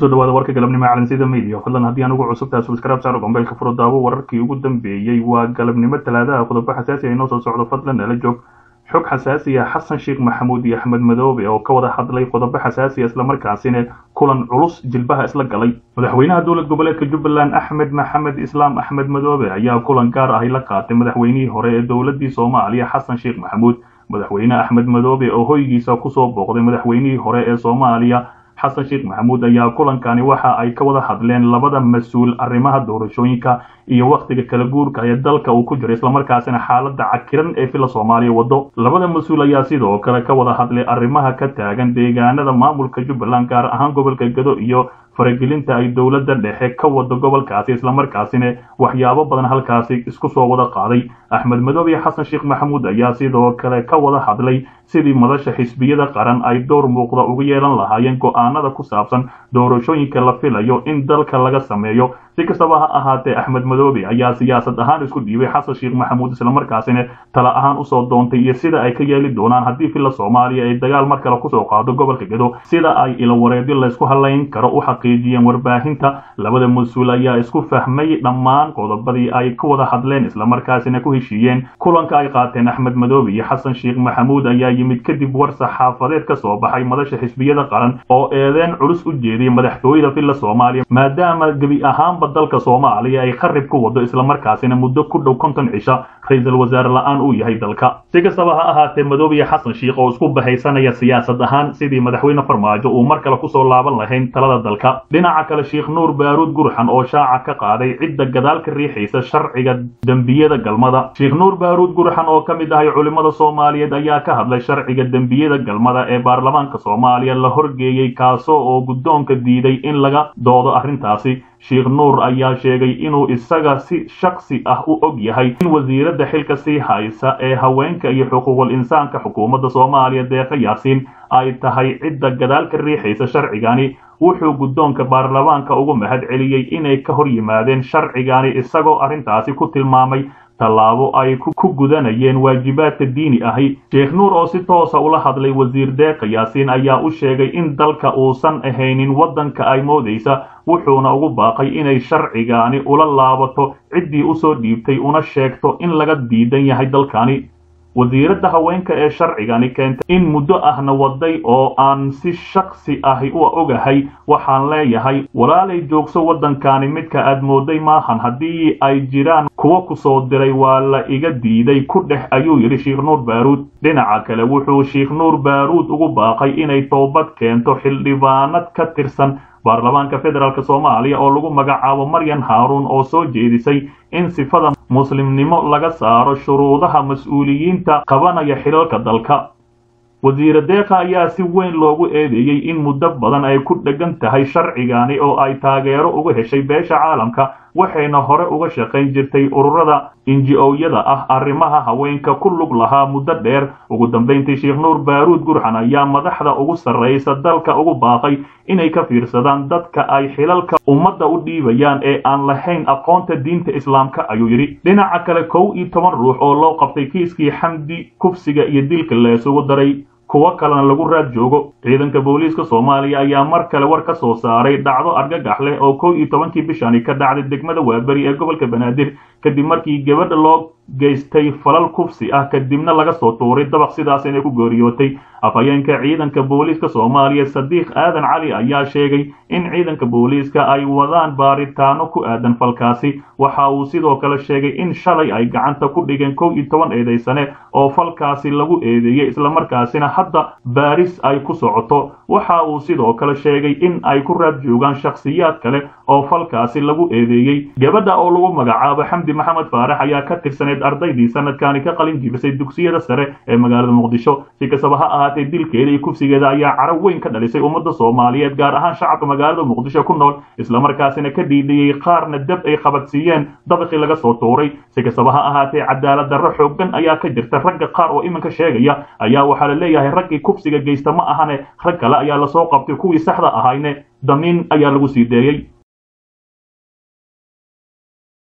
kusoo dhawaada warka galabnimo calansida media fadlan haddii aan ugu cusubtahay subscribe saaro gombeelka furo daawo wararkii ugu dambeeyey waa galabnimo talaadaha qodobo xasaasi ay noo soo socdo fadlan nala joog xog xasaasi ah xasan sheekh maxamuud iyo axmed madoobe oo ka wada hadlay qodobo xasaasi ah islamarkaasina kulan culus jilbaha isla galay madaxweynaha dowlad goboleedka jubbaland axmed maxamed islaam axmed madoobe ayaa kulan gaar ahi la qaatay madaxweynihii hore ee dowladii soomaaliya xasan sheekh maxamuud madaxweyne axmed madoobe oo hoygiisa kusoo booqday madaxweynihii hore ee soomaaliya xasan sheekh maxamuud ayaa kulankani waxa ay ka wada hadleen labada mas-uul arrimaha doorashooyinka iyo wakhtiga kala guurka ee dalka uu ku jiro islamarkaasina xaalada cakiran ee fila soomaaliya wado labada mas-uul ayaa sidoo kale ka wada hadlay arrimaha ka taagan deegaanada maamulka jubbaland gaar ahaan gobolka gado iyo faragelinta ay dowladda dhexe ka wado gobolkaasi islamarkaasina waxyaabo badan halkaasi isku soo wada qaaday axmed madoobe xasan sheekh maxamuud ayaa sidoo kale ka wada hadlay sidii madasha xisbiyada qaran ay door muuqda uga yeelan lahaayeen go-aanada ku saabsan doorashooyinka la filayo in dalka laga sameeyo si kastaba ha ahaatee axmed madoobe ayaa siyaasad ahaan isku dhiibay xasan sheekh maxamuud islamarkaasina tala ahaan usoo doontay iyo sida ay ka yeeli doonaan haddii fila soomaaliya ay dagaal mar kale kusoo qaado gobolka gado sida ay ilawareedyo laysku halayn karo u xaqiijiyeen warbaahinta labada mas-uul ayaa isku fahmay dhammaan qodobadii ay ku wada hadleen islamarkaasina ku heshiiyeen kulanka ay qaateen axmed madoobe iyo xasan sheekh maxamuud ayaa yimid kadib war saxaafadeed ka soo baxay madasha xisbiyada qaran oo eedeen culus u jeediyay madaxtooyada fila soomaaliya maadaama gebi ahaanba dalka soomaaliya ay qarib ku wado islamarkaasina muddo ku dhow konton cisha ra-iisul wasaare la-aan uu yahay dalka si kastaba ha ahaatee madoobe iyo xasan sheekh oo isku bahaysanaya siyaasad ahaan sidii madaxweyne farmaajo uu mar kale kusoo laaban lahayn talada dalka dhinaca kale sheekh nuur baaruud gurxan oo shaaca ka qaaday cidda gadaal ka riixaysa sharciga dembiyada galmada sheekh nuur baaruud gurxan oo ka mid ahay culimmada soomaaliyeed ayaa ka hadlay sharciga dembiyada galmada ee baarlamaanka soomaaliya la horgeeyey kaasoo oo guddoonka diiday in laga doodo arrintaasi sheekh nuur ayaa sheegay inuu isaga si shaksi ah u og yahay in wasiiradda xilka sii haysa ee haweenka iyo xuquuqul insaanka xukuumadda soomaaliya deeqa yaasiin ay tahay cidda gadaal ka riixaysa sharcigani wuxuu guddoonka baarlamaanka ugu mahad celiyey inay ka hor yimaadeen sharcigani isagoo arrintaasi ku tilmaamay tallaabo ay ku gudanayeen waajibaadka diini ahi sheekh nuur oo si toosa ula hadlay wasiir deeqa yaasiin ayaa u sheegay in dalka uusan ahaynin waddanka ay moodaysa wuxuuna ugu baaqay inay sharcigaani ula laabato ciddii usoo dhiibtay una sheegto in laga diidan yahay dalkani wasiiradda haweenka ee sharcigani keentay in muddo ahna waday oo aan si shaksi ahi u ogahay waxaan leeyahay walaalay joogso waddankani midka aad mooday maahan haddii ay jiraan kuwa ku soo diray waa la iga diiday ku dhex ayuu yidhi sheekh nuur baaruud dhinaca kale wuxuu sheekh nuur baaruud ugu baaqay inay toobad keento xildhibaanad ka tirsan baarlamaanka federaalk soomaaliya oo lagu magacaabo maryan haaruun oo soo jeedisay in sifada muslimnimo laga saaro shuruudaha mas-uuliyiinta qabanaya xilalka dalka wasiire deeqa ayaa si weyn loogu eedeeyey in muddo badan ay ku dheggan tahay sharcigani oo ay taageero uga heshay beesha caalamka waxayna hore uga shaqayn jirtay ururada inji-owyada ah arrimaha haweenka ku lug lahaa muddo dheer ugu dambayntii sheekh nuur baaruud gurxan ayaa madaxda ugu sarraysa dalka ugu baaqay inay ka fiirsadaan dadka ay xilalka ummadda u dhiibayaan ee aan lahayn aqoonta diinta islaamka ayuu yidhi dhinaca kale kow iyo toban ruux oo loo qabtay kiiskii xamdi kufsiga iyo dilka la isugu daray kuwo kalena lagu raad joogo ciidanka booliiska soomaaliya ayaa mar kale war ka soo saaray dhacdo argagax leh oo kow iyo tobankii bishani ka dhacday degmada waaberi ee gobolka banaadir kadib markii gabadha loo geystay falal kufsi ah kadibna laga soo tuuray dabaq sidaas inay ku geeriyootay afhayeenka ciidanka booliiska soomaaliya sadiiq aadan cali ayaa sheegay in ciidanka booliiska ay wadaan baaritaano ku aadan falkaasi waxa uu sidoo kale sheegay in shalay ay gacanta ku dhigeen kow iyo toban eedaysane oo falkaasi lagu eedeeyey islamarkaasina hadda baaris ay ku socoto waxa uu sidoo kale sheegay in ay ku raad joogaan shakhsiyaad kale oo falkaasi lagu eedeeyey gabadha oo lagu magacaabo xamdi maxamed faarax ayaa ka tirsaneyd ardaydii sanadkani ka qalin jibisay dugsiyada sare ee magaalada muqdisho si kastaba ha ahaatee dilkeeda iyo kufsigeeda ayaa carab weyn ka dhalisay ummadda soomaaliyeed gaar ahaan shacabka magaalada muqdisho ku nool islamarkaasina ka dhiidhiyey qaarna dab ay qabadsiiyeen dabaqii laga soo tuuray si kastaba ha ahaatee cadaalad darro xooggan ayaa ka jirta ragga qaar oo iminka sheegaya ayaa waxaa la leeyahay raggii kufsiga geysta ma ahane rag kale ayaa lasoo qabtay kuwii saxda ahayne damiin ayaa lagu sii deeyey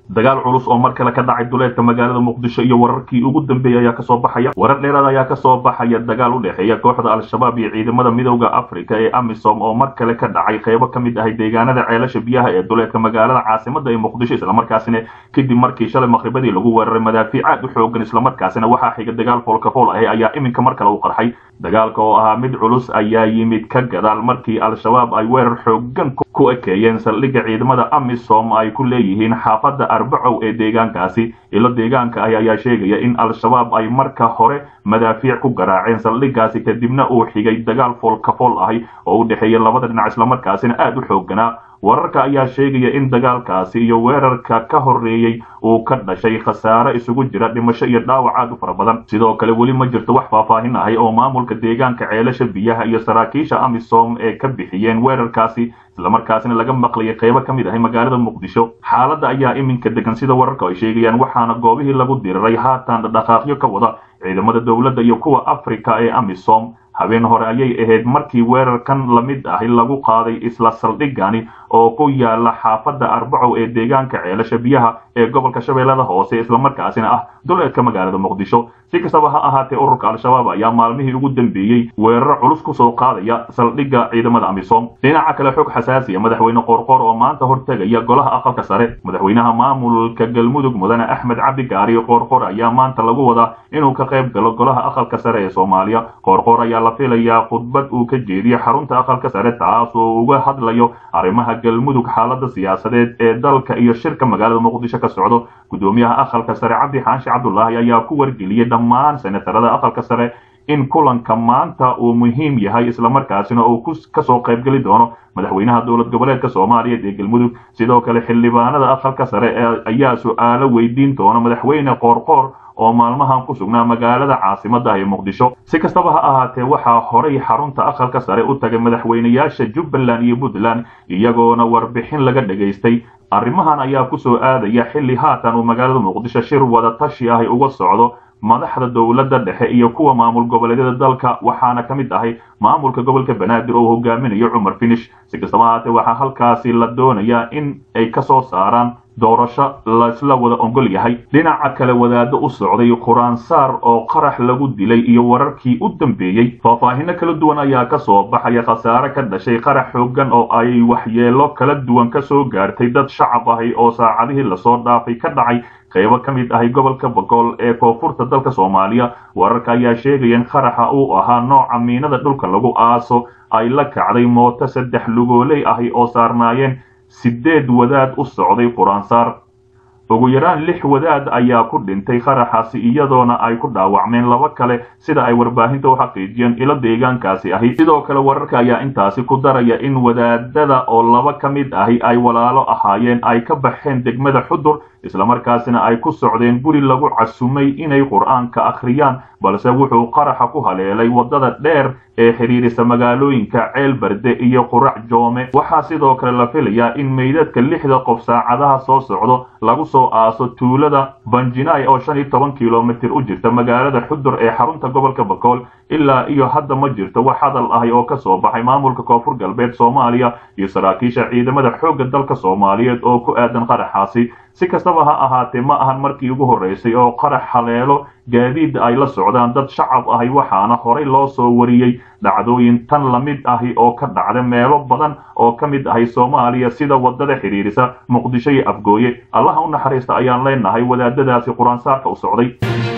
dagaal culus oo mar kale ka dhacay duleedka magaalada muqdisho iyo wararkii ugu dambeeyey ayaa kasoo baxaya warar dheeraad ayaa kasoo baxaya dagaal u dhexeeya kooxda al-shabaab iyo ciidamada midowda africa ee amisom oo mar kale ka dhacay qeybo ka mid ahay deegaanada ceelasha biyaha ee duleedka magaalada caasimada ee muqdisho islamarkaasina kadib markii shalay maqribadii lagu weeraray madaafiic aad u xoogan islamarkaasina waxaa xiga dagaal foolkafool ahi ayaa iminka mar kale u qarxay dagaalka oo ahaa mid culus ayaa yimid ka gadaal markii al-shabaab ay weerar xoogan ku ekeeyeen saldhigga ciidamada amisom ay ku leeyihiin xaafadda arbacow ee deegaankaasi ilo deegaanka ah ayaa sheegaya in al-shabaab ay marka hore madaafiic ku garaaceen saldhiggaasi kadibna uu xigay dagaal foolkafool ahi oo u dhexeeya labada dhinac islamarkaasina aad u xoogganaa wararka ayaa sheegaya in dagaalkaasi iyo weerarka ka horreeyey uu ka dhashay khasaare isugu jira dhimasho iyo dhaawac aad u fara badan sidoo kale weli ma jirto wax faahfaahin ahay oo maamulka deegaanka ceelasha biyaha iyo saraakiisha amisom ee ka bixiyeen weerarkaasi islamarkaasina laga maqlayay qeybo ka mid ahay magaalada muqdisho xaaladda ayaa iminka degan sida wararka ay sheegayaan waxaana goobihii lagu diriray haatan dhaqaaqyo ka wada ciidamada dowladda iyo kuwa africa ee amisom habeen hore ayay ahayd markii weerarkan la mid ahi lagu qaaday isla saldhigani oo ku yaala xaafadda arbacow ee deegaanka ceelasha biyaha ee gobolka shabeellada hoose islamarkaasina ah duleedka magaalada muqdisho si kastaba ha ahaatee ururka al-shabaab ayaa maalmihii ugu dambeeyey weeraro culus kusoo qaadaya saldhigga ciidamada amisom dhinaca kale xog xasaasiya madaxweyne qoorqoor oo maanta hortegaya golaha aqalka sare madaxweynaha maamulka galmudug mudane axmed cabdi gaari qoorqoor ayaa maanta lagu wadaa inuu ka qayb galo golaha aqalka sare ee soomaaliya qoorqoor ayaa la filayaa khudbad uu ka jeediyo xarunta aqalka sare taas oo uga hadlayo arrimaha galmudug xaalada siyaasadeed ee dalka iyo shirka magaalada muqdisho ka socdo gudoomiyaha aqalka sare cabdi xaashi cabdulaahi ayaa ku wargeliyey dhammaan senatarada aqalka sare in kulanka maanta uu muhiim yahay islamarkaasina uu kasoo qaybgeli doono madaxweynaha dowlad goboleedka soomaaliyeed ee galmudug sidoo kale xildhibaanada aqalka sare ayaa su-aalo weydiin doona madaxweyne qoorqoor oo maalmahan ku sugnaa magaalada caasimada ee muqdisho si kastaba ha ahaatee waxaa horay xarunta aqalka sare u tagay madaxweynayaasha jubbaland iyo puntland iyagoona warbixin laga dhagaystay arrimahan ayaa kusoo aadaya xilli haatan uu magaalada muqdisho shir wada tashi ahi uga socdo madaxda dowladda dhexe iyo kuwa maamul goboleedyada dalka waxaana ka mid ahay maamulka gobolka banaadir oo hogaaminayo cumar finish si kastaba ahaatee waxaa halkaasi la doonayaa in ay ka soo saaraan doorasho laisla wada ogol yahay dhinaca kale wadaado u socday quraansaar oo qarax lagu dilay iyo wararkii u dambeeyey faahfaahino kala duwan ayaa ka soo baxaya khasaare ka dhashay qarax xoogan oo ay waxyeelo kala duwan ka soo gaartay dad shacab ahi oo saacadihii lasoo dhaafay ka dhacay qaybo ka mid ahay gobolka bogool ee koonfurta dalka soomaaliya wararka ayaa sheegaya in qaraxa uu ahaa nooca miinada dhulka lagu aaso ay la kacday mooto saddex lugooley ahi oo saarnaayeen sideed wadaad u socday quraansaar ugu yaraan lix wadaad ayaa ku dhintay qaraxaasi iyadoona ay ku dhaawacmeen laba kale sida ay warbaahinta u xaqiijiyeen ilo deegaankaasi ahi sidoo kale wararka ayaa intaasi ku daraya in wadaadada oo laba ka mid ahi ay walaalo ahaayeen ay ka baxeen degmada xudur islamarkaasina ay ku socdeen guri lagu casumay inay qur-aanka akhriyaan balse wuxuu qaraxa ku haleelay waddada dheer ee xidhiirisa magaalooyinka ceel barde iyo qurac joome waxaa sidoo kale la filayaa in meydadka lixda qof saacadaha soo socdo lagu soo aaso tuulada banjinaay oo shan iyo toban kilomitir u jirta magaalada xudur ee xarunta gobolka bakool ilaa iyo hadda ma jirto wax hadal ahi oo kasoo baxay maamulka koonfur galbeed soomaaliya iyo saraakiisha ciidamada xoogga dalka soomaaliyeed oo ku aadan qaraxaasi si kastaba ha ahaatee ma ahan markii ugu horreysay oo qarax haleelo gaadiid ay la socdaan dad shacab ahi waxaana horay loo soo wariyey dhacdooyin tan la mid ahi oo ka dhacda meelo badan oo ka mid ahay soomaaliya sida waddada xidhiirisa muqdisho iyo afgooye allaha u naxariista ayaan leenahay wadaadadaasi qur-aansaarka u socday